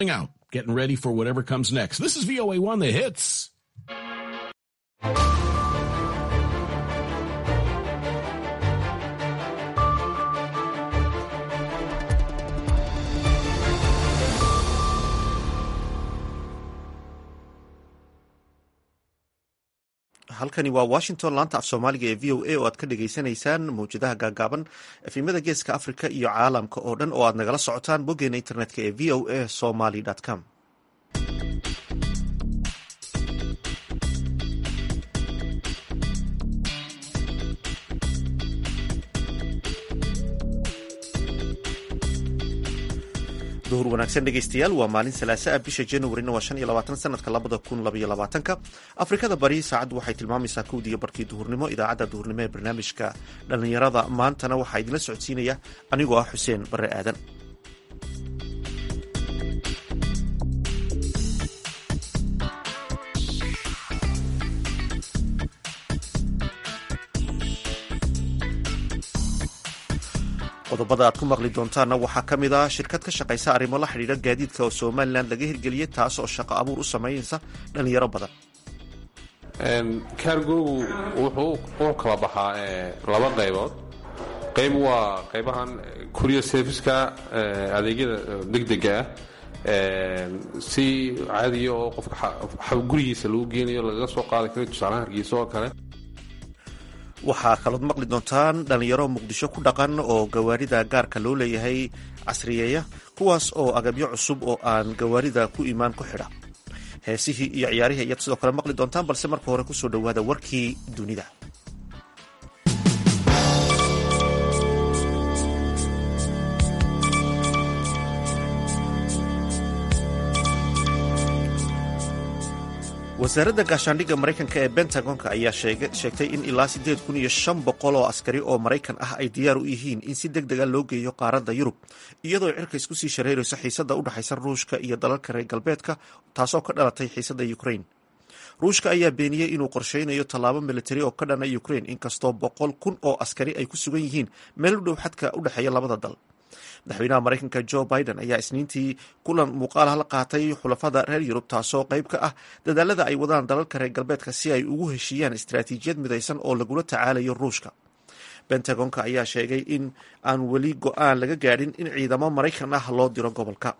out, getting ready for whatever comes next. This is VOA1 The Hits. halkani waa washington laanta af soomaaliga ee v o a oo aad ka dhagaysanaysaan mawjadaha gaagaaban efimada geeska africa iyo caalamka oo dhan oo aad nagala socotaan boggeena internetka ee v o a somaly com duhur wanaagsan dhegeystayaal waa maalin salaasa ah bisha januarina waa shan iyo labaatan sanadka labada kun labaiyo labaatanka afrikada bari saacaddu waxay tilmaamaysaa kowdiiyo barkii duhurnimo idaacadda duhurnimo ee barnaamijka dhallinyarada maantana waxaa idinla socodsiinaya anigoo ah xuseen bare aadan qodobada aad ku maqli doontaanna waxaa ka mid ah shirkad ka shaqaysa arrimo la xidhiidha gaadiidka oo somalilan laga hirgeliyey taas oo shaqo abuur u samaynaysa dhalinyaro badan kaargoogu wuxuu u kala baxaa laba qaybood qayb waa qaybahan kuriya serviceka adeegyada degdega ah si caadiya oo qofka gurigiisa lagu geenayo lagaga soo qaadi karo tusaalaha hargeysa oo kale waxaa kalood maqli doontaan dhalinyaro muqdisho ku dhaqan oo gawaarida gaarka loo leeyahay casriyeeya kuwaas oo agabyo cusub oo aan gawaarida ku imaan ku xidha heesihii iyo ciyaarihii ayaad sidoo kale maqli doontaan balse marka hore kusoo dhowaada warkii dunida wasaaradda gaashaandhigga maraykanka ee bentagonka ayaa sheegtay in ilaa siddeed kun iyo shan boqol oo askari oo maraykan ah ay diyaar u yihiin in si deg dega loo geeyo qaaradda yurub iyadoo cirka isku sii shareerayso xiisadda u dhexaysa ruushka iyo dalalka reer galbeedka taasoo ka dhalatay xiisadda ukrain ruushka ayaa beeniyey inuu qorsheynayo tallaabo militari oo ka dhana ukrain inkastoo boqol kun oo askari ay ku sugan yihiin meel u dhow xadka u dhexeeya labada dal madaxweynaha maraykanka jo biden ayaa isniintii kulan muuqaalaha la qaatay xulafada reer yurub taasoo qayb ka ah dadaalada ay wadaan dalalka reer galbeedka si ay ugu heshiiyaan istaraatiijiyad midaysan oo lagula tacaalayo ruushka bentagonka ayaa sheegay in aan weli go-aan laga gaadhin in ciidamo maraykan ah loo diro gobolka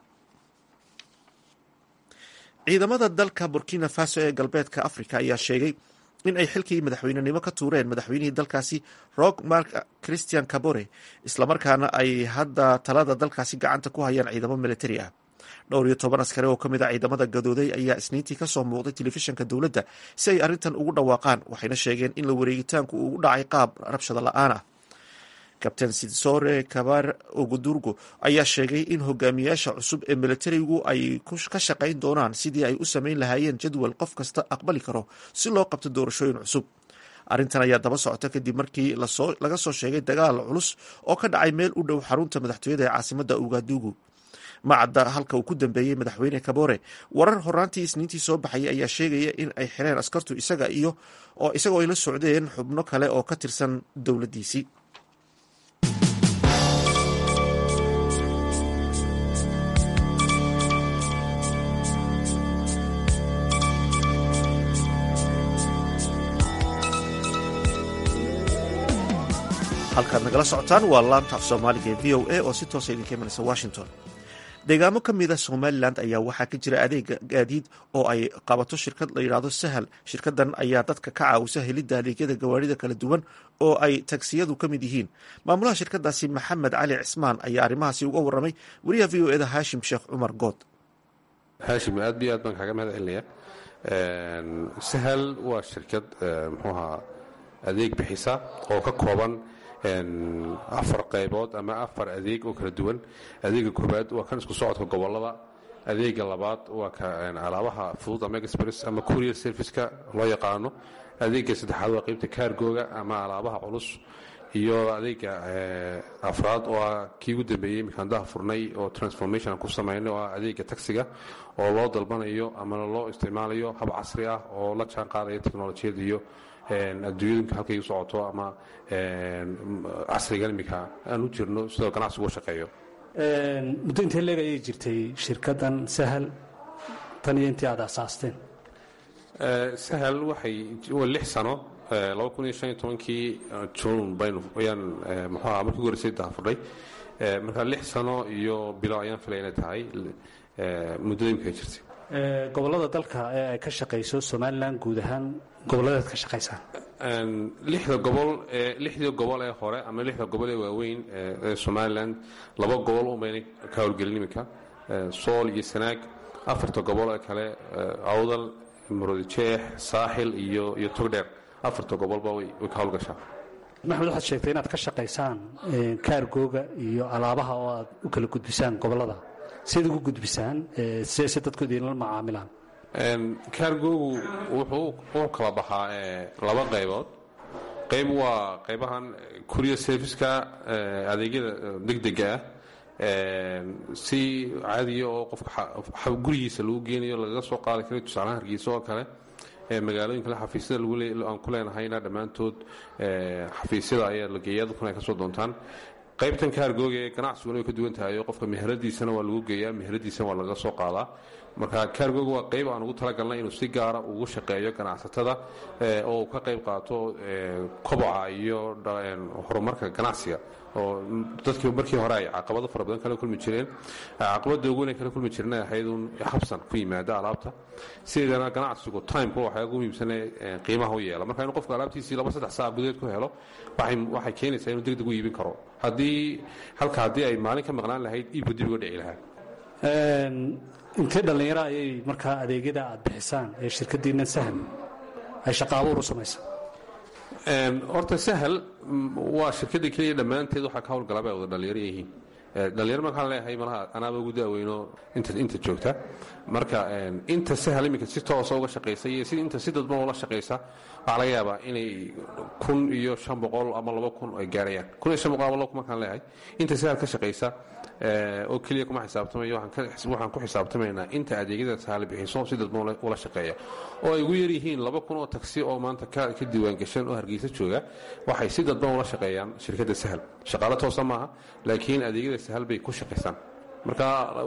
ciidamada dalka burkina faso ee galbeedka africa ayaa sheegay in ay xilkii madaxweynenimo ka tuureen madaxweynihii dalkaasi rock mark christian cabore islamarkaana ay hadda talada dalkaasi gacanta ku hayaan ciidamo militari ah dhowr iyo toban askari oo ka mid a ciidamada gadooday ayaa isniintii kasoo muuqday telefishinka dowladda si ay arrintan ugu dhawaaqaan waxayna sheegeen in la wareegitaanku uu u dhacay qaab rabshado la-aan ah kabtain sidsore kabar ogudurgo ayaa sheegay in hogaamiyaasha cusub ee militarigu ay ka shaqayn doonaan sidii ay u samayn lahaayeen jadwal qof kasta aqbali karo si loo qabto doorashooyin cusub arrintan ayaa daba socota kadib markii laga soo sheegay dagaal culus oo ka dhacay meel u dhow xarunta madaxtooyada ee caasimada ugadugu macadda halka uu ku dambeeyey madaxweyne kabore warar horaantii isniintii soo baxayay ayaa sheegaya in ay xireen askartu isaga iyo oo isagoo ay la socdeen xubno kale oo ka tirsan dowladdiisii halkaad nagala socotaan waa laanta af soomaaliga ee v o a oo si toosa idinka imanaysa washington deegaamo ka mid a somalilan ayaa waxaa ka jira adeega gaadiid oo ay qabato shirkad la yidhaahdo sahal shirkadan ayaa dadka ka caawisa helidda adeegyada gawaarida kala duwan oo ay tagsiyadu ka mid yihiin maamulaha shirkadaasi maxamed cali cismaan ayaa arrimahaasi uga warramay wariyaha v o eda haashim sheekh cumar good haashim aad iyo aad baan kaaga mahad celinaya sahal waa shirkad muxuuahaa adeeg bixisa oo ka kooban afar qaybood ama afar adeeg oo kala duwan adeega koobaad waa kan isku socodka gobolada adeega labaad waa ka alaabaha fudud ama express ama courier serviceka loo yaqaano adeega saddexaad waa qaybta kaargooga ama alaabaha culus iyo adeega afraad oo ah kii ugu dambeeyey imikaandaha furnay oo transformation ku samaynay oo ah adeega taxiga oo loo dalbanayo ama loo isticmaalayo hab casri ah oo la jaan qaadaya teknolojiyad iyo adduunyadunka halkay u socoto ama casrigan iminka aan u jirno sidoo ganacsigu u shaqeeyo muddo intee leeg ayay jirtay shirkaddan sahal tan iyo intii aad asaasteen sahal waxay waa lix sano laba kun iyo shan iyo tobankii juun baynu ayaan muxuaha markii ugu horeysay daafurnay marka lix sano iyo bilo ayaan filay inay tahay muddada imika ay jirtay gobollada dalka ee ay ka shaqayso somalilan guud ahaan gobolladeed ka shaqaysaan lixda gobol ee lixdii gobol ee hore ama lixda gobol ee waaweyn ee somalilan laba gobol unbayna ka howlgelin iminka sool iyo sanaag afarta gobol ee kale awdal murudijeex saaxil iyo iyo togdheer afarta gobolba way ka howlgashaa maxmed waxaad sheegtay inaad ka shaqaysaan kaargooga iyo alaabaha oo aad u kala gudbisaan gobollada siad ugu gudbisaan si si dadku idinla macaamilaan kaargoogu wuxuu u kala baxaa laba qaybood qayb waa qaybahan kuriya serviska adeegyada degdega ah si caadiya oo qofka gurigiisa lagu geenayo lagaga soo qaadi kara tusaalahaan hargeysa oo kale magaalooyin kale xafiisyada aan ku leenahayna dhammaantood xafiisyada ayaa la geeyaa dadkuna ay ka soo doontaan qaybtan kaargooga ee ganacsiguna way ka duwan tahay oo qofka meheradiisana waa lagu geeyaa meheradiisana waa laga soo qaadaa marka kaargooga waa qayb aan ugu talagalnay inuu si gaara ugu shaqeeyo ganacsatada oo uu ka qayb qaato koboca iyo horumarka ganacsiga oo dadkii markii hore ay caqabado fara badan kala kulmi jireen caqabada ugu weyn kala kulmi jireen ay ahayd uun habsan ku yimaada alaabta sideedana ganacsigu timeka waxaa ugu muhiimsane qiimaha u yeela marka inuu qofka alaabtiisii laba saddex saac gudaheed ku helo waxay keenaysaa inuu degdeg u iibin karo haddii halka haddii ay maalin ka maqnaan lahayd iibku dib uga dhici lahaa intee dhallinyaro ayay markaa adeegyada aad bixisaan ee shirkaddiinna sahal ay shaqa abuur u samaysaa horta sahal waa shirkadda keliya dhammaanteed waxaa ka howlgalaba ay wada dhallinyaro yihiin dhallinyaro markaan leeyahay malaha anaaba ugu daaweyno inta inta joogta marka inta sahal iminka si toosa uga shaqaysa iyo si inta si dadban ula shaqaysa waxaa laga yaabaa inay kun iyo shan boqol ama laba kun ay gaarayaan kun iyo shan boqol ama laba kun markaan leeyahay inta sahal ka shaqaysa oo keliya kuma xisaabtamayo waxaan ku xisaabtamaynaa inta adeegyada sahal bixiso si dadban ula shaqeeya oo ay ugu yaryihiin laba kun oo taksi oo maanta ka diiwaangashan oo hargeysa jooga waxay si dadban ula shaqeeyaan shirkadda sahal shaqaalo toosa maaha laakiin adeegyada sahal bay ku shaqaysaan marka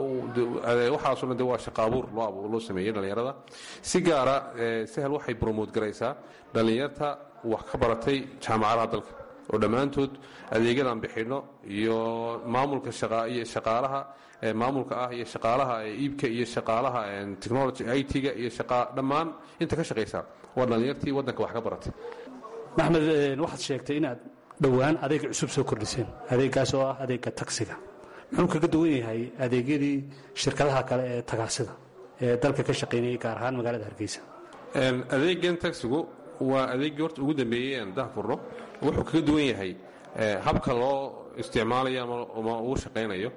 waxaasoo dhan de waa shaqa abuur loo sameeyey dhallinyarada si gaara sahal waxay bromote garaysaa dhallinyarta wax ka baratay jaamacadaha dalka oo dhammaantood adeegyadan bixinno iyo maamulka iyo shaqaalaha maamulka ah iyo shaqaalaha iibka iyo shaqaalaha technology it-ga iyo dhammaan inta ka shaqaysa waa dhallinyartii waddanka wax ka baratay maxmed waxaad sheegtay inaad dhowaan adeeg cusub soo kordhiseen adeeggaas oo ah adeegga tagsiga muxuu kaga duwan yahay adeegyadii shirkadaha kale ee tagaasida ee dalka ka shaqaynayay gaar ahaan magaalada hargeysa adeegan tagsigu waa adeeggii horta ugu dambeeyey aan dahfurno wuxuu kaga duwan yahay habka loo isticmaalayo ama uu shaqaynayo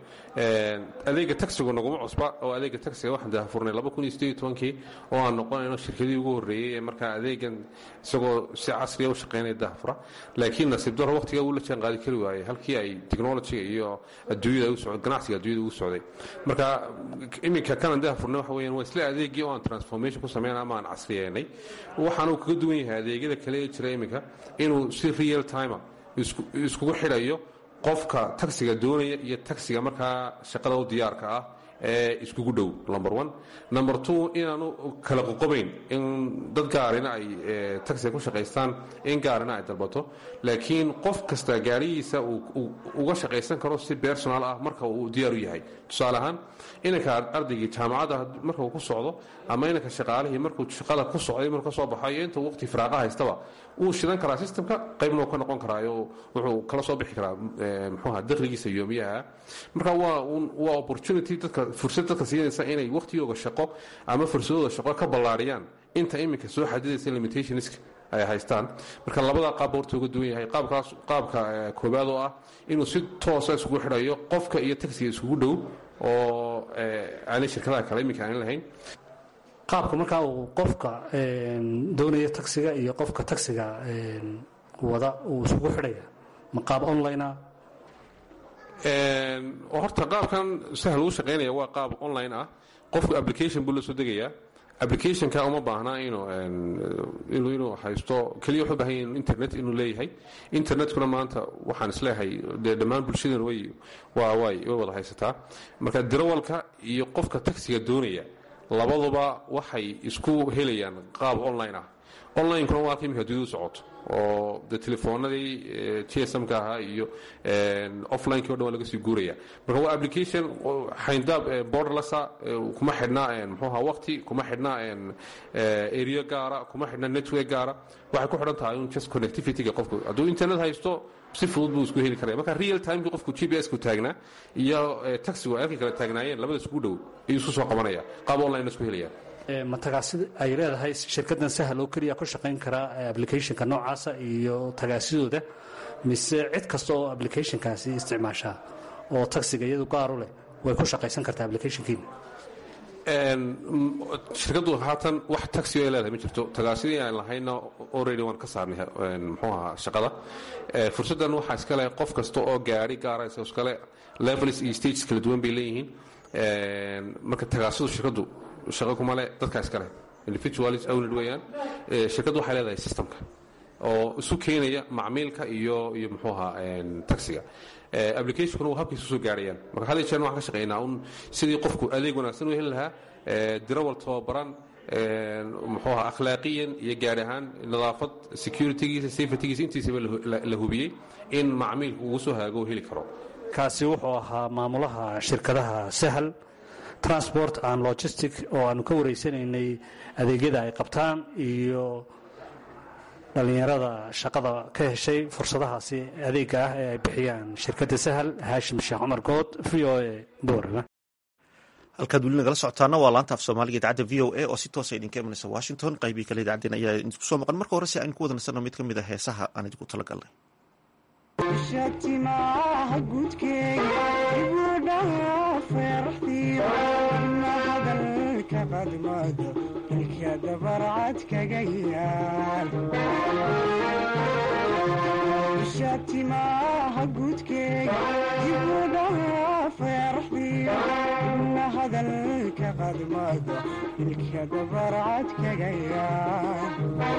adeega tagsigu naguma cusba oo adeega tagsiga waxaan dahfurnay kii oo aan noqonayno shirkadii ugu horreeyey ee markaa adeegan isagoo si casriya u shaqaynaya dahfura laakiin nasiib daro waqtigaa wuu la jaan qaadi kari waayey halkii ay technologiga iyo adduunyada ganacsiga adduunyada ugu socday marka iminka kanan dahfurnay waxa weeyaan waa isla adeegii oo aan transformation ku sameyn ama aan casriyeynay waxaana uu kaga duwan yahay adeegyada kale ee jira iminka inuu si real timer iskugu xidhayo qofka tagsiga doonaya iyo tagsiga markaa shaqada u diyaarka ah ee iskugu dhow number one number two inaanu kala qoqobayn in dad gaarina ay tagsiga ku shaqaystaan in gaarina ay dalbato laakiin qof kasta gaarihiisa uu uga shaqaysan karo si personal ah marka uu diyaar u yahay tusaale ahaan inanka ardaygii jaamacadda marka uu ku socdo ama inanka shaqaalihii markuu shaqada ku socday maruu ka soo baxo iyo intuu waqti firaaqa haystaba wuu shidan karaa systemka qaybna uu ka noqon karaayo wuxuu kala soo bixi karaa muxuuha dakhligiisa yoomiyaha marka waa waa opportunity dadka fursad dadka siinaysa inay waqtigooga shaqo ama fursadooda shaqo ka ballaariyaan inta iminka soo xadidaysa limitationska ay haystaan marka labada qaab horta uga duwan yahay qaabkaas qaabka koobaad oo ah inuu si toosa iskugu xidhayo qofka iyo tagsiga iskugu dhow oo aanay shirkadaha kale iminka aan lahayn qaabka markaa uu qofka doonaya tagsiga iyo qofka tagsiga wada uu isugu xidhaya ma qaab onlinea horta qaabkan sahal uu shaqaynaya waa qaab online ah qofku application buu la soo degayaa applicationka uma baahna inuu inuu inuu haysto keliya wuxuu baahan yahay internet inuu leeyahay internetkuna maanta waxaan isleeyahay dee dhammaan bulshadan way waa way way wada haysataa marka dirawalka iyo qofka taxiga doonaya labaduba waxay isku helayaan qaab online ah onlinekuna waa imika dudu socoto oo de telefoonadii tsmka ahaa iyo offlinekii o dhan waa laga sii guuraya marka waa application xayndaab borderlessa kuma xidhna mxuuha waqti kuma xidhna area gaara kuma xidhna network gaara waxay ku xidhan tahay un just connectivityga qofku hadduu internet haysto si fudud buu isku heli karaya marka real timekii qofku g p s ku taagnaa iyo taxigu ay halkii kala taagnaayeen labada isku dhow ayuu isku soo qabanaya qaab online isku helaya matagaasida ay leedahay shirkadan sahal oo keliya ku shaqayn karaa applicationka noocaasa iyo tagaasidooda mise cid kasta oo applicationkaasi isticmaashaa oo taxiga iyadu gaaru leh way ku shaqaysan kartaa applicationkiina shirkaddu haatan wax taxi ay leedahay ma jirto tagaasidii aan lahayna already waan ka saarnay muxuu ahaa shaqada fursaddan waxaa iskale qof kasta oo gaari gaaraysa iskale levels iyo stages kala duwan bay leeyihiin marka tagaasidu shirkaddu shaqo kuma le dadkaa iska leh individualis owned weeyaan shirkaddu waxay leedahay systemka oo isu keenaya macmiilka iyo iyo muxuu ahaa taxiga applicationkuna waa habkiisa usoo gaarayaan marka had jeer waxaan ka shaqeynaa un sidii qofku adeeg wanaagsan u heli lahaa dirawal tababaran muxuu ahaa akhlaaqiyan iyo gaar ahaan nadaafad securitygiisa safetygiisa intiisaba la hubiyey in macmiilku ugu soo haago heli karo kaasi wuxuu ahaa maamulaha shirkadaha sahal transport and logistic oo aanu ka wareysanaynay adeegyada ay qabtaan iyo dhallinyarada shaqada ka heshay fursadahaasi adeega ah ee ay bixiyaan shirkadda sahal haashim sheekh cumar good v o a boorama halkaad weli nagala socotaana waa laanta af soomaaliga idaacadda v o a oo si toosa idinka imanaysa washington qaybii kale idacaddeen ayaa idinku soo maqan marka hore si aynu ku wada nasanno mid ka mid a heesaha aan idinku talagalnay shatimaha gudkeega ibudhaha feeraxdiyo ina hadalka qadmado ilka dabarcad kaga yaal shatimaha gudkeega ibudhaha feeraxdiyo ina hadalka qadmado ilka dabarcad kaga yaal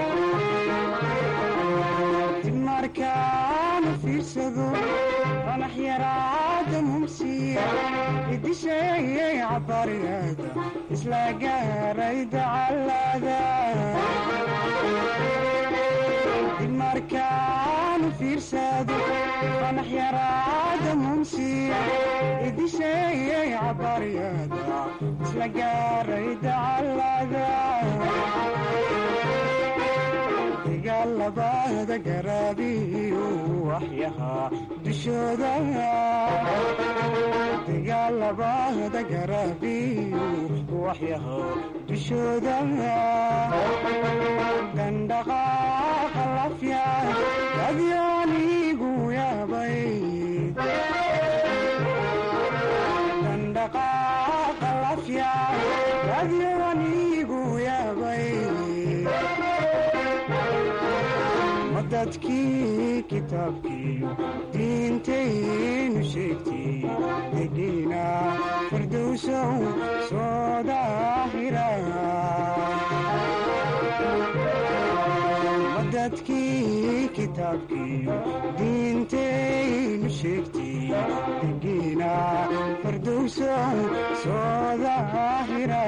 markaana fiirsado qanax yaraada mumsiya idisheeyay cabariyada isla gaaray dacalada markaana fiirsado qanax yaraada mumsiya idisheeyay cabariyada isla gaaray dacalada dagaalabada garaabiyu waxyahaa dushooda dagaalabada garaabiyu waxyahaa dushooda dandhaqaaqa lafya adyaanigu yaabay dandhaqaaqa lafya adyaanigu yaabay dadkii kitaabkiiyo diintaynu sheegtay degiina fardowsow soo daahira dadkii kitaabkiiyo diintaynu sheegtay degiina fardowsow soo daahira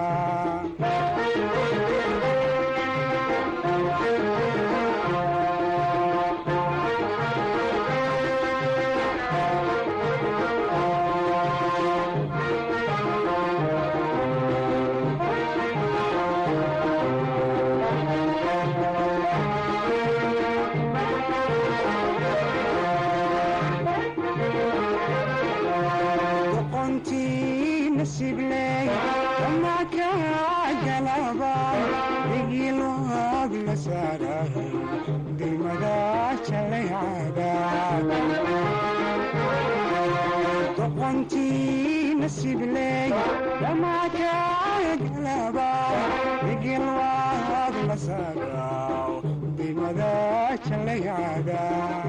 doqontii nasibley dhamaakagalaba igilwaad la saagaw dimada jalayada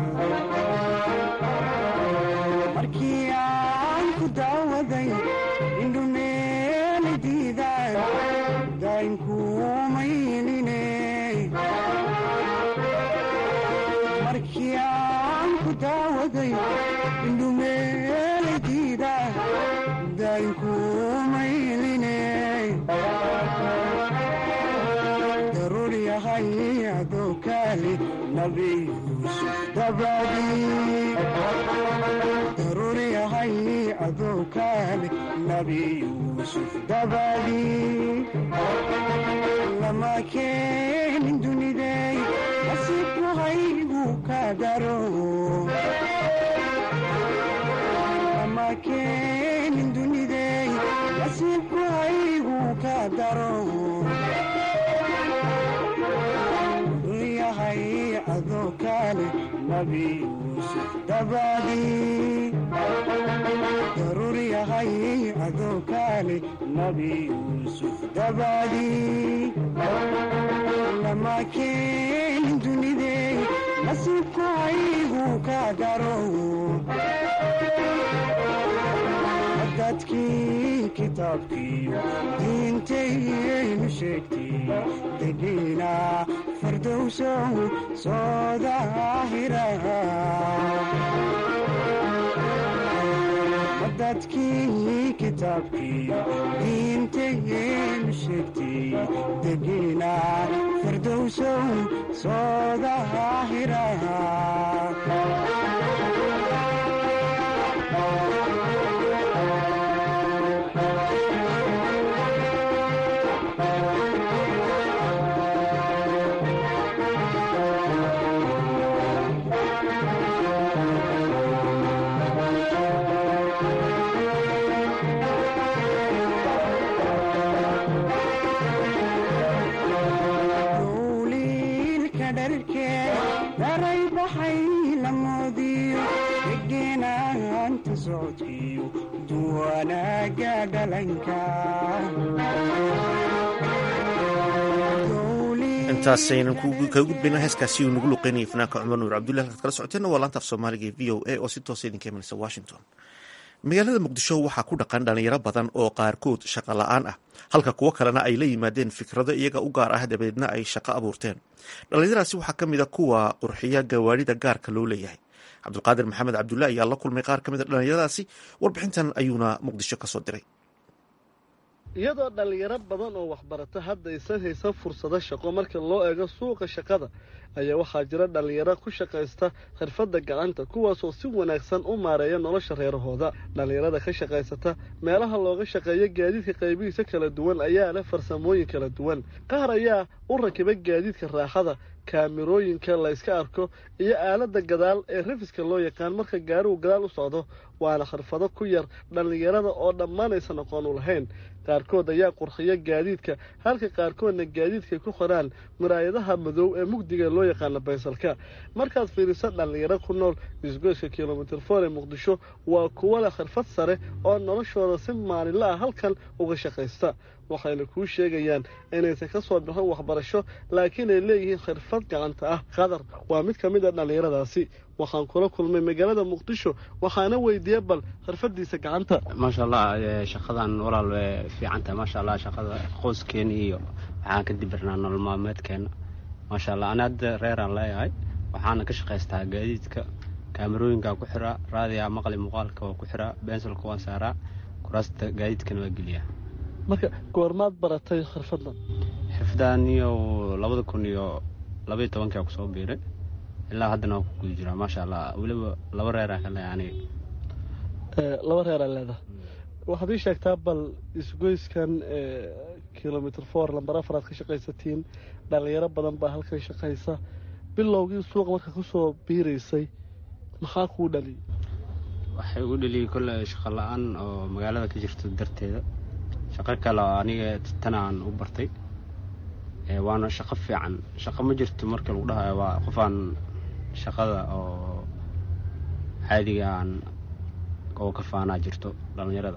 markii aan ku daawaday indhumeeli diidaan daynkuumayline markii aan ku daawaday indhumeeladiida daynkuumayline daruur yahay adoo kaali nabi yuusuf dabadii daruur yahay adoo kaali nabi yuusuf dabadii lama keenin dunidey nasiibku haygu ka daro lama keenin dunidey nasiibku haygu ka daro yahay adoo kaale nabi yuusuf dabadii daruur yahay adoo kaale nabi yuusuf dabadii lama keenin dunidey nasiibku haygu ka daro dadkii kitaabkiiyo diintayaynu sheegtay degiina fardowsow soo daahira dadkii kitaabkiiyo diintayaynu sheegtay degiina fardowsow soo daahira dowliilka dharkee daray baxay la moodiyo degeenaanta socodkiyo duwanaaga dhalanka intaasaynan kaga gudbayna heeskaasi uu nagu luqeynayay fanaanka cumar nuur cabdullahi halkaad kala socoteenna waa laanta af soomaaliga ee v o a oo si toosa idinka imanaysa washington magaalada muqdisho waxaa ku dhaqan dhalinyaro badan oo qaarkood shaqo la-aan ah halka kuwo kalena ay la yimaadeen fikrado iyaga u gaar ah dabeedna ay shaqo abuurteen dhallinyaradaasi waxaa ka mid a kuwa qurxiya gawaarida gaarka loo leeyahay cabdulqaadir maxamed cabdulle ayaa la kulmay qaar ka mid a dhallinyaradaasi warbixintan ayuuna muqdisho kasoo diray iyadoo dhallinyaro badan oo waxbarata hadda aysan haysan fursado shaqo marka loo eego suuqa shaqada ayaa waxaa jira dhallinyaro ku shaqaysta xirfadda gacanta kuwaasoo si wanaagsan u maareeya nolosha reerahooda dhallinyarada ka shaqaysata meelaha looga shaqeeyo gaadiidka qaybihiisa kala duwan ayaa leh farsamooyin kala duwan qaar ayaa u rakiba gaadiidka raaxada kaamirooyinka layska arko iyo aaladda gadaal ee rafiska loo yaqaan marka gaarigu gadaal u socdo waana xirfado ku yar dhallinyarada oo dhammaan aysan aqoon u lahayn qaarkood ayaa qurxiya gaadiidka halka qaarkoodna gaadiidkay ku qoraan muraayadaha madow ee mugdiga loo yaqaano baysalka markaad fiiriso dhallinyaro ku nool isgoyska kilomitir foor ee muqdisho waa kuwo leh xirfad sare oo noloshooda si maalinla ah halkan uga shaqaysta waxayna kuu sheegayaan inaysan ka soo bixin waxbarasho laakiin ay leeyihiin xirfad gacanta ah qadar waa mid ka mid a dhallinyaradaasi waxaan kula kulmay magaalada muqdisho waxaana weydiiyey bal xirfadiisa gacanta maasha allah shaqadan walaal way fiicantahay maasha allah shaqada qoyskeena iyo waxaan ka dibirnaa nolol maalmeedkeena maasha allah ana hadda reeraan leeyahay waxaana ka shaqaystaa gaadiidka kaamarooyinkaa ku xiraa raadiyaa maqli muuqaalka waa ku xiraa bensilka waan saaraa kuraasta gaadiidkana waa geliyaa marka goormaad baratay xirfadan xirfadan iyo labada kun iyo labaiyo tobankia kusoo biiray ilaa haddana waa ku guda jiraa maasha allah weliba laba reeraa ka leeyahay aniga laba reeraa leedaha waxaad ii sheegtaa bal isgoyskan kilomitr four lambar afaraad ka shaqaysatiin dhallinyaro badan baa halkan shaqaysa bilowgii suuqa marka kusoo biiraysay maxaa kuu dhaliyay waxay ugu dheliyay kolle shaqo la-aan oo magaalada ka jirto darteeda shaqo kale oo aniga tan aan u bartay waana shaqo fiican shaqo ma jirto marka lagu dhahayo waa qofaan shaqada oo caadiga aan oo ka faanaa jirto dhallinyarada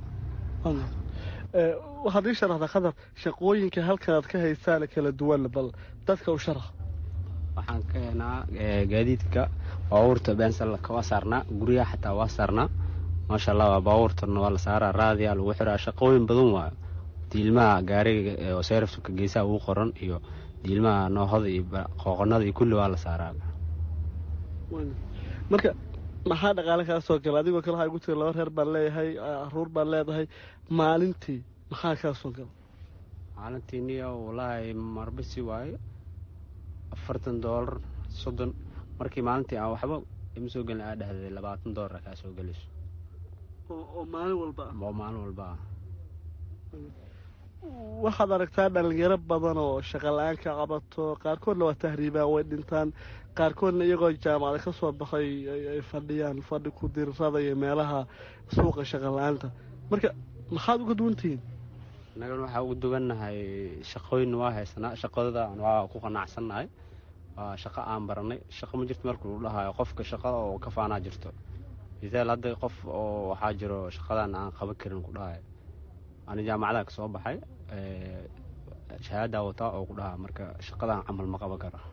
waxaad ii sharaxdaa khadar shaqooyinka halkan aad ka haysaana kala duwan bal dadka u sharax waxaan ka heenaa gaadiidka baabuurta beensalka waa saarnaa guryaha xataa waa saarnaa maasha allah waa baabuurtana waa la saaraa raadiyaa lagu xiraa shaqooyin badan waayo diilmaha gaariga oo seerafka geesaha ugu qoran iyo diilmaha noohada iyo qooqanada iyo kulli waa la saaraa marka maxaa dhaqaale kaa soo gala adigoo kale waxaa igu tiri laba reer baan leeyahay caruur baan leedahay maalintii maxaa kaa soo gala maalintii niyo walaahi marbisi waayo afartan doolar soddon markii maalintii aan waxba ima soo gelin aa dhahday labaatan doolara kaa soo gelayso oo maalin walba ah oo maalin walba ah waxaad aragtaa dhalinyaro badan oo shaqa la-aan ka qabato qaarkoodna waa tahriibaan way dhintaan qaarkoodna iyagoo jaamacada ka soo baxay ay fadhiyaan fadhi ku dirirada iyo meelaha suuqa shaqa la-aanta marka maxaad uga duwantihiin annagana waxaa ugu duwannahay shaqooyin waa haysanaa shaqadada waa ku qanacsannahay waa shaqo aan baranay shaqo ma jirto marka lagu dhahayo qofka shaqada oo ka faanaa jirto misaal hadda qof oo waxaa jiro shaqadan aan qaban karin ku dhahayo ani jaamacada ka soo baxay shahaadaa wataa oo ku dhahaa marka shaqadan camal ma qaban karo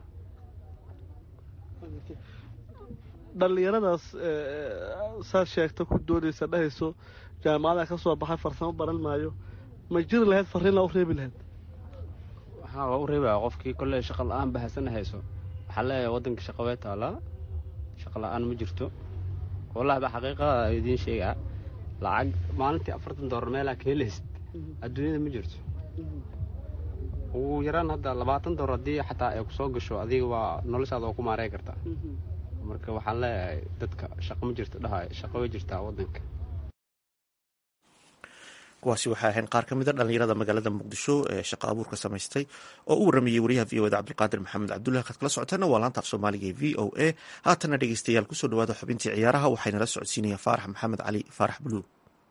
dhallinyaradaas saad sheegta ku doonaysa dhahayso jaamacada ka soo baxay farsamo baran maayo ma jiri lahayd farriinaa u reebi lahayd waxaa waa u reebaya qofkii kolley shaqa la-aan bahasana hayso waxaa leeyahay waddanka shaqa way taalaa shaqa la-aan ma jirto wallahi ba xaqiiqada idiin sheegaa lacag maalintii afartan doolar meelaa ka helaysid adduunyada ma jirto ugu yaraan hadda labaatan doolar haddii xataa ay kusoo gasho adiga waa noloshaada oo ku maarey kartaa marka waxaan leeyahay dadka shaqo ma jirto dhahay shaqo way jirtaa waddanka kuwaasi waxay ahayn qaar ka mid a dhallinyarada magaalada muqdisho ee shaqa abuurka samaystay oo u waramayey wariyaha v o eda cabdulqaadir maxamed cabdullahi kaad kala socoteena waa laanta af soomaaliga ee v o a haatana dhegeystayaal kusoo dhawaada xubintii ciyaaraha waxaynala socodsiinaya faarax maxamed cali faarax buluug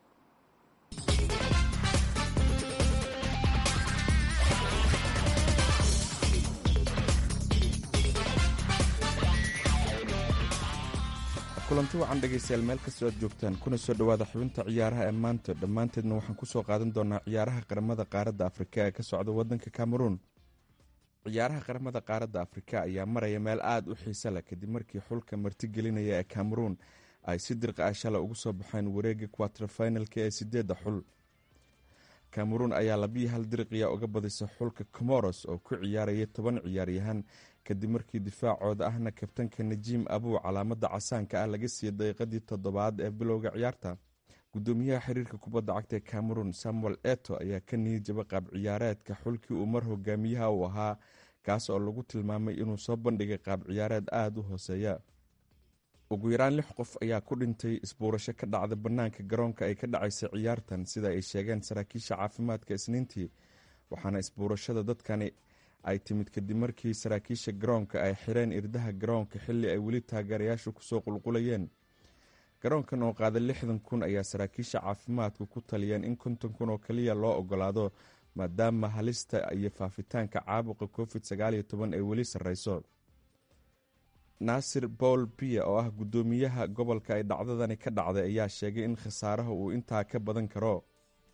kulanti wacan dhegaystayaal meel kastoo aad joogtaan kuna soo dhowaada xubinta ciyaaraha ee maanta dhammaanteedna waxaan ku soo qaadan doonaa ciyaaraha qaramada qaaradda afrika ee ka socda waddanka cameruun ciyaaraha qaramada qaaradda afrika ayaa maraya meel aada u xiise leh kadib markii xulka martigelinaya ee cameruun ay si dirqa ah shala ugu soo baxeen wareega quaterfinalka ee sideedda xul cameruun ayaa labiyi hal dirqiya uga badisa xulka comoros oo ku ciyaaraya toban ciyaaryahan kadib markii difaacooda ahna kabtanka najiim abuu calaamada casaanka ah laga siiyey daqiiqadii toddobaad ee bilowga ciyaarta gudoomiyaha xiriirka kubadda cagta ee cameroon samuel eto ayaa ka niyijaba qaab ciyaareedka xulkii uu mar hogaamiyaha uu ahaa kaas oo lagu tilmaamay inuu soo bandhigay qaab ciyaareed aada u hooseeya ugu yaraan lix qof ayaa ku dhintay isbuurasho ka dhacda bannaanka garoonka ay ka dhacaysa ciyaartan sida ay sheegeen saraakiisha caafimaadka isniintii waxaana isbuurashada dadkani ay timid kadib markii saraakiisha garoonka ay xireen irdaha garoonka xilli ay weli taageerayaashu kusoo qulqulayeen garoonkan oo qaada lixdan kun ayaa saraakiisha caafimaadku ku taliyeen in konton kun oo kaliya loo ogolaado maadaama halista iyo faafitaanka caabuqa covid sagaal iyo toban ay weli sarreyso naasir paul biya oo ah guddoomiyaha gobolka ay dhacdadani ka dhacday ayaa sheegay in khasaaraha uu intaa ka badan karo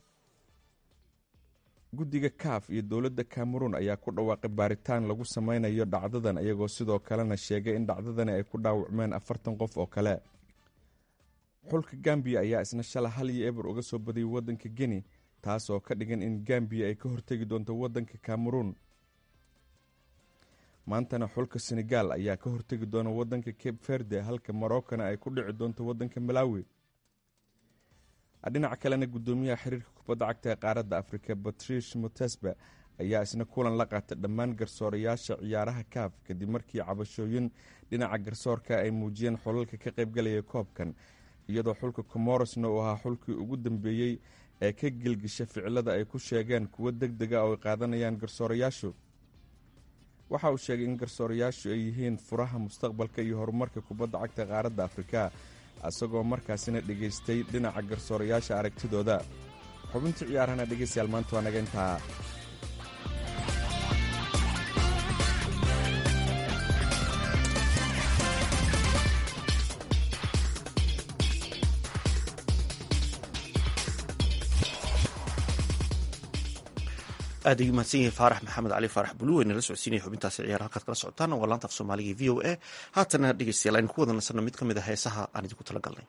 guddiga kaaf iyo dowladda cameroon ayaa ku dhawaaqay baaritaan lagu sameynayo dhacdadan iyagoo sidoo kalena sheegay in dhacdadani ay ku dhaawacmeen afartan qof oo kale xulka gambiya ayaa isna shala hal iyo eber uga soo badiyay waddanka geni taas oo ka dhigan in gambiya ay ka hortegi doonto waddanka cameroon maantana xulka senegal ayaa ka hortegi doona waddanka cape verde halka morocana ay ku dhici doonto waddanka malawi dhinaca kalena guddoomiyaha xiriirka kubadda cagta ee qaaradda afrika batrish mutesba ayaa isna kulan la qaatay dhammaan garsoorayaasha ciyaaraha kaaf kadib markii cabashooyin dhinaca garsoorka ay muujiyeen xulalka ka qaybgalaya koobkan iyadoo xulka comorosna uu ahaa xulkii ugu dambeeyey ee ka gelgisha ficilada ay ku sheegeen kuwo deg dega oo ay qaadanayaan garsoorayaashu waxa uu sheegay in garsoorayaashu ay yihiin furaha mustaqbalka iyo horumarka kubadda cagta qaaradda afrika isagoo markaasina dhegaystay dhinaca garsoorayaasha aragtidooda xubintii ciyaarahana dhegeystayaal maanta waa naga intaa aad ayuu mahadsan yahay faarax maxamed cali faarax bulu waynala socodsiinaya xubintaasi ciyaar halkaad kala socotaan waa laanta af soomaaliga v o a haatana dhegeystayaal aynu ku wada nasanno mid ka mid a heesaha aan idinku tala galnay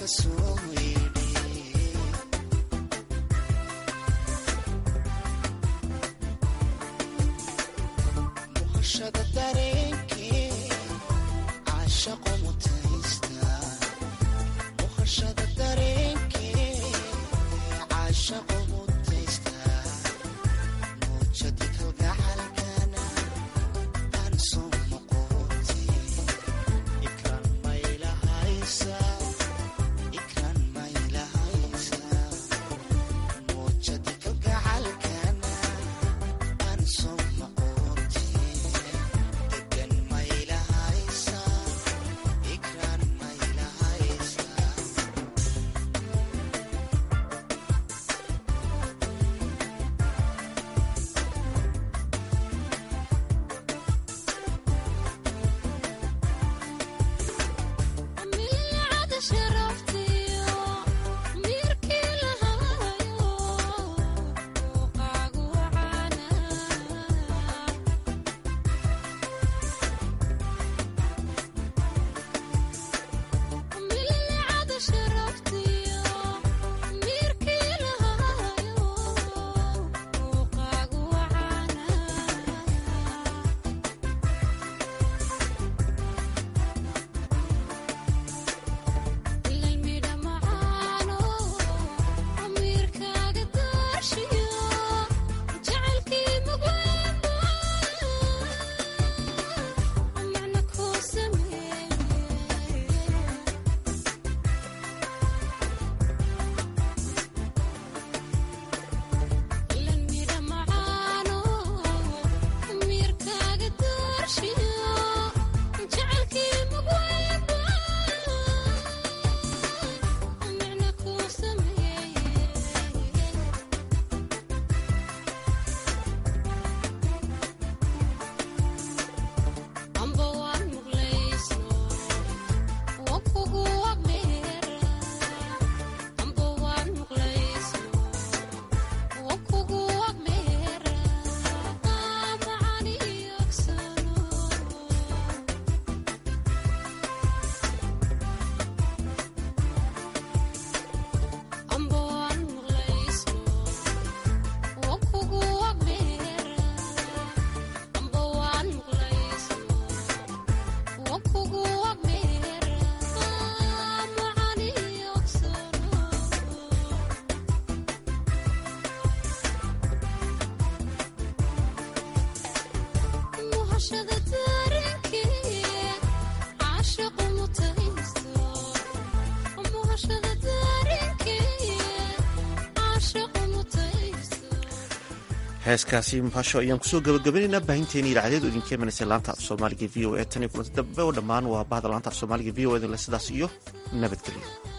heeskaasi muqasho ayaan kusoo gabagabaynaynaa baahinteeni idaacadeed oo idinka imanaysa laanta af soomaaliga v o e tan iyo kulanti dambe oo dhammaan waa bahda laanta af soomaaliga v o e sidaas iyo nabadgelyo